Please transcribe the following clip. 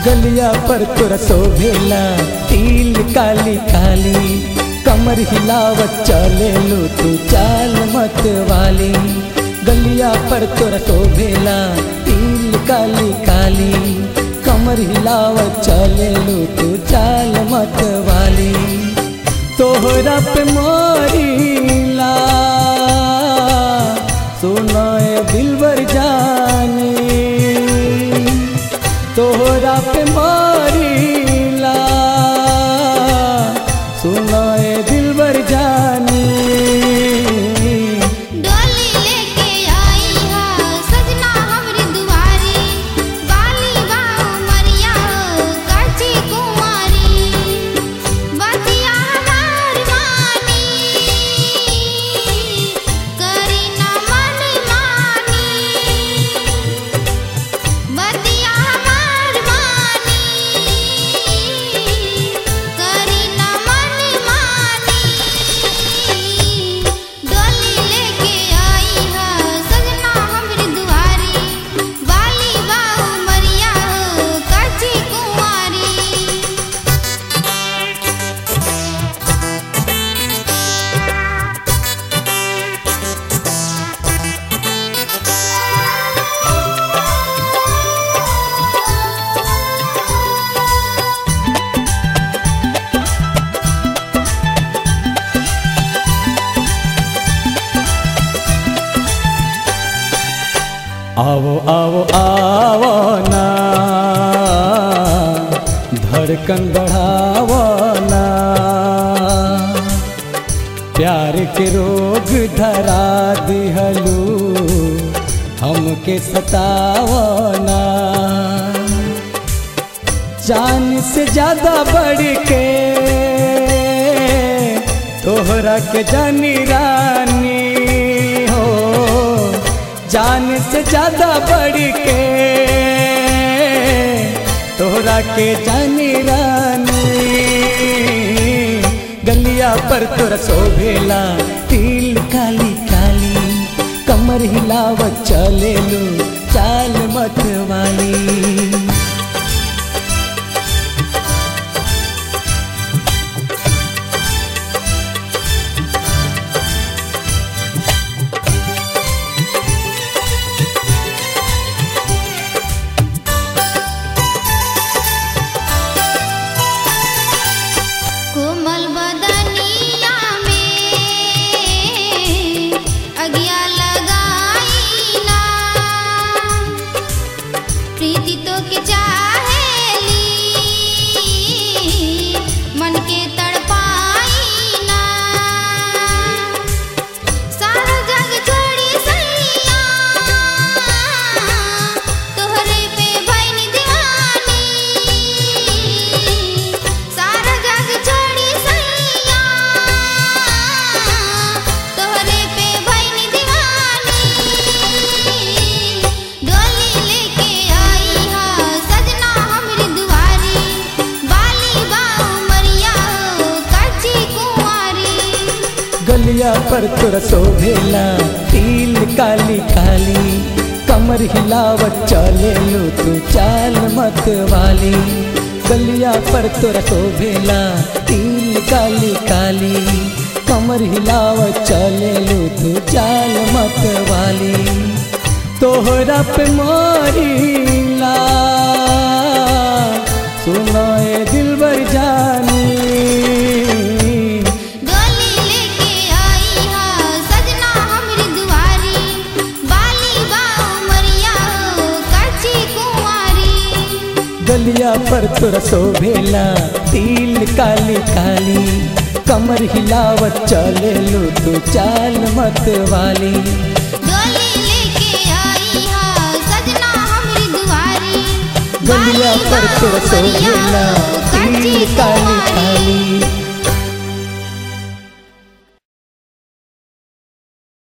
गलिया पर तोरा शोभेला तिल काली काली कमर हिलावत चले लो तू चाल मत वाली गलिया पर तोरा शोभेला तिल काली काली कमर हिलावत चले लो तू चाल मत वाली तोहरा पे मारीला सुनाए दिलबर जानी तोहरा पे मारीला सुनाए दिलबर जानी डोली लेके आई हा सजना हमरी दुआरी बाली बाऊ मरिया हो काची कुमारी बतिया हमार मानी करी न मन मानी बतिया हमार मानी करी न मन मानी डोली लेके आई हा सजना हमरी दुआरी बाली बाऊ मरिया हो काची कुंवारी आओ आओ आओ ना धड़कन बढ़ावो ना प्यार के रोग धरा दिहलू हमके सतावो ना जान से ज्यादा बढ़ के तोहरा के जानी रानी हो जान से ज्यादा बढ़ के तोहरा के जानी रानी गलिया पर तोरा शोभेला तिल काली काली कमर हिलावत चले लो चाल मत वाली कोमल बदनिया में अगिया लगाई ना प्रीति तो के चाहेली मन के तड़पाई ना सारा जग छोड़ी सैया तोहरे पे भइनी दीवानी सारा जग छोड़ी सैया तोहरे पे भइनी दीवानी डोली लेके आई हा सजना हमरी दुआरी बाली बाऊ मरिया हो काची कुंवारी गलिया पर तोरा शोभेला तिल काली काली कमर हिलावत चले लो तू चाल मत वाली गलिया पर तोरा शोभेला तिल काली काली कमर हिलावत चले लो तू चाल मत वाली तोहरा पे मारीला सुनाए दिलबर जानी डोली लेके आई हा सजना हमरी दुआरी बाली बाऊ मरिया हो काची कुंवारी गलिया पर तोरा शोभेला तिल काली काली कमर हिलावत चले लो तू चाल मत वाली डोली लेके आई हा सजना हमरी दुआरी गलिया पर तोरा बाली बाऊ मरिया शोभेला हो तिल काची काली कुंवारी काली